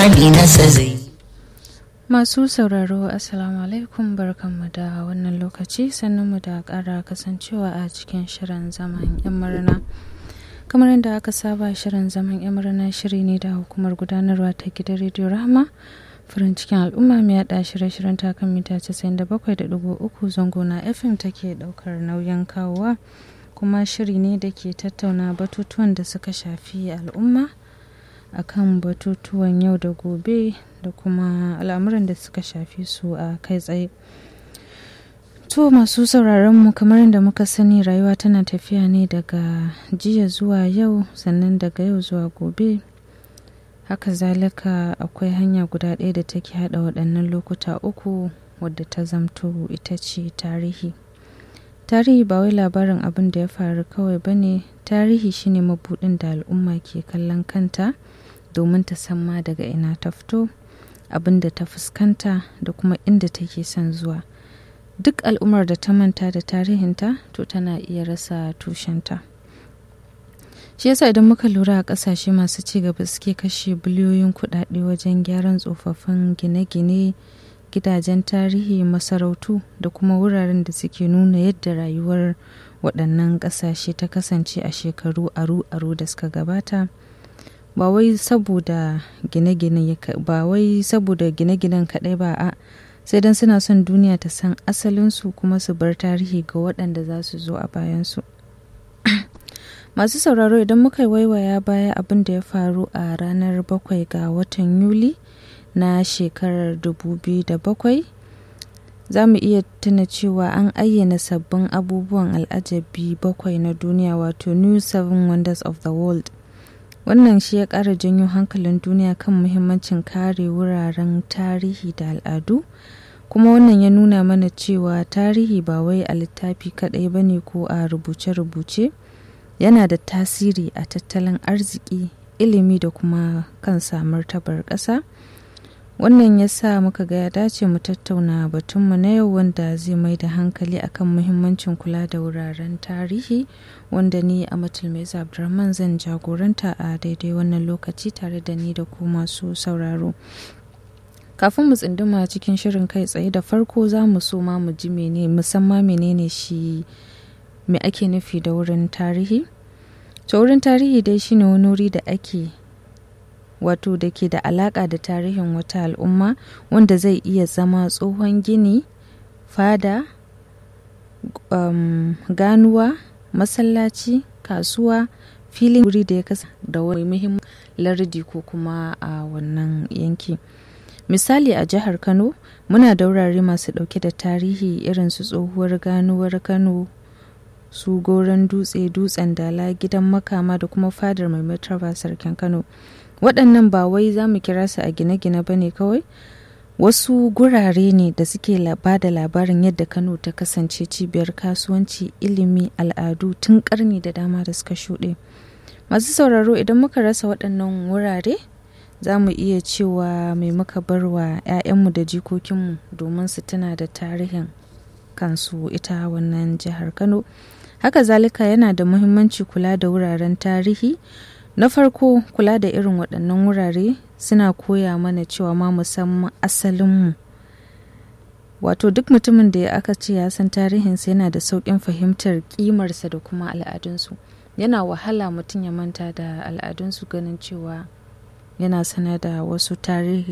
hali nasa zai Masu sauraro Assalamu alaikum barkanmu da wannan lokaci sannan mu da ƙara kasancewa a cikin shirin zaman 'yan murna. Kamar yadda aka saba shirin zaman 'yan murna shiri ne da hukumar gudanarwa ta gidan rediyo Rahama farin cikin al'umma mai yaɗa shirye-shiryen takan mita 97.3 zango na FM take ɗaukar nauyin kawowa kuma shiri ne da ke tattauna batutuwan da suka shafi al'umma akan batutuwan yau da gobe da kuma al'amuran da suka shafi su a kai tsaye to masu sauraron mu kamar yadda muka sani rayuwa tana tafiya ne daga jiya zuwa yau sannan daga yau zuwa gobe haka zalika akwai hanya guda ɗaya da take haɗa waɗannan lokuta uku wadda ta zamto ita ce tarihi tarihi ba wai labarin abin da ya faru kawai ba ne tarihi shine mabuɗin da al'umma ke kallon kanta domin ta san ma daga ina ta fito abin da ta fuskanta da kuma inda take son zuwa duk al'ummar da ta manta da tarihinta to tana iya rasa tushenta shi yasa idan muka lura a kasashe masu ci gaba suke kashe biliyoyin kudade wajen gyaran tsofaffin gine-gine gidajen tarihi masarautu da kuma wuraren da suke nuna yadda rayuwar waɗannan ƙasashe ta kasance a shekaru aru-aru da suka gabata ba wai saboda gine-ginen ba wai saboda gine-ginen kaɗai ba a sai don suna son duniya ta san asalinsu kuma su bar tarihi ga waɗanda za su zo a bayansu masu sauraro idan muka waiwaya baya abin da ya faru a ranar bakwai ga watan yuli na shekarar 2007 za mu iya tuna cewa an ayyana sabbin abubuwan al'ajabi bakwai na duniya wato new seven wonders of the world wannan shi ya ƙara janyo hankalin duniya kan muhimmancin kare wuraren tarihi da al'adu kuma wannan ya nuna mana cewa tarihi ba wai a littafi kaɗai ba ne ko a rubuce-rubuce yana da tasiri a tattalin arziki ilimi da kuma kan martabar ƙasa wannan ya sa muka ga ya dace mu tattauna batunmu na yau wanda zai mai da hankali akan muhimmancin kula da wuraren tarihi wanda ni a matulmeza abdulrahman zan jagoranta a daidai wannan lokaci tare da ni da ku masu sauraro kafin mu tsinduma cikin shirin kai tsaye da farko za mu so ma mu ji mene musamman menene shi me ake nufi da wurin tarihi to wurin tarihi dai shine wani wuri da ake wato da ke da alaƙa da tarihin wata al'umma wanda zai iya zama tsohon gini fada um, ganuwa masallaci kasuwa filin wuri da ya kasa da wani muhimmin lardi ko kuma a wannan yanki misali a jihar kano muna da wurare masu ɗauke da tarihi irin su tsohuwar ganuwar kano su goron dutse dutsen dala gidan makama da kuma fadar mai martaba sarkin kano waɗannan ba wai za mu kira su a gine-gine ba ne kawai wasu gurare ne da suke ba da labarin yadda kano ta kasance cibiyar kasuwanci ilimi al'adu tun ƙarni da dama da suka shuɗe masu sauraro idan muka rasa waɗannan wurare za mu iya cewa mai muka bar wa 'ya'yanmu da jikokinmu domin su tuna da tarihin kansu ita wannan jihar kano haka zalika yana da muhimmanci kula da wuraren tarihi na farko kula da irin waɗannan wurare suna koya mana cewa ma musamman asalinmu wato duk mutumin da ya aka ce ya san tarihinsa yana da sauƙin fahimtar ƙimarsa da kuma al'adunsu yana wahala mutum ya manta da al'adunsu ganin cewa yana sanar da wasu tarihi